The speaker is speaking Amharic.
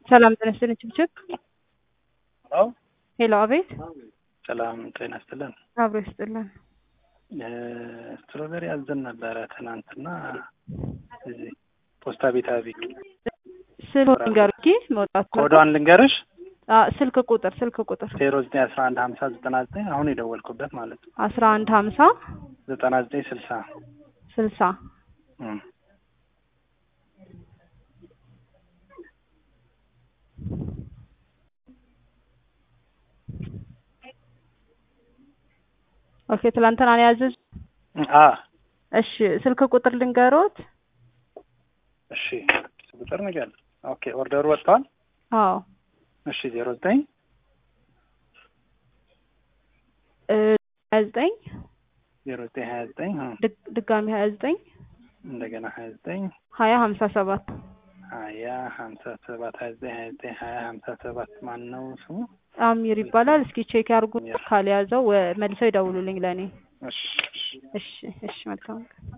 ሰላም ጤና ይስጥልኝ ችብችብ ሄሎ ሄሎ አቤት ሰላም ጤና ይስጥልን። አብሮ ይስጥልን ስትሮበሪ አዘን ነበረ ትናንትና እዚህ ፖስታ ቤት አቢግ ስልክ ንገሩኝ መውጣት ኮዷን ልንገርሽ አ ስልክ ቁጥር ስልክ ቁጥር ዜሮ ዘጠኝ አስራ አንድ ሀምሳ ዘጠና ዘጠኝ አሁን የደወልኩበት ማለት ነው አስራ አንድ ሀምሳ ዘጠና ዘጠኝ ስልሳ ስልሳ እም። ኦኬ ትላንትና ነው ያዘዙ አ እሺ ስልክ ቁጥር ልንገሮት እሺ ቁጥር ነገር ኦኬ ኦርደሩ ወጥቷል አዎ እሺ ዜሮ ዘጠኝ እ ሀያ ዘጠኝ ዜሮ ዘጠኝ ሀያ ዘጠኝ ድግ- ድጋሚ ሀያ ዘጠኝ እንደገና ሀያ ዘጠኝ ሀያ ሀምሳ ሰባት ሀያ ሀምሳ ሰባት ሀያ ዘጠኝ ሀያ ዘጠኝ ሀያ ሀምሳ ሰባት ማን ነው ስሙ? አሚር ይባላል እስኪ ቼክ ያርጉ ካልያዘው ወ- መልሰው ይደውሉልኝ ለእኔ እሺ እሺ እሺ እሺ መልካም ቀን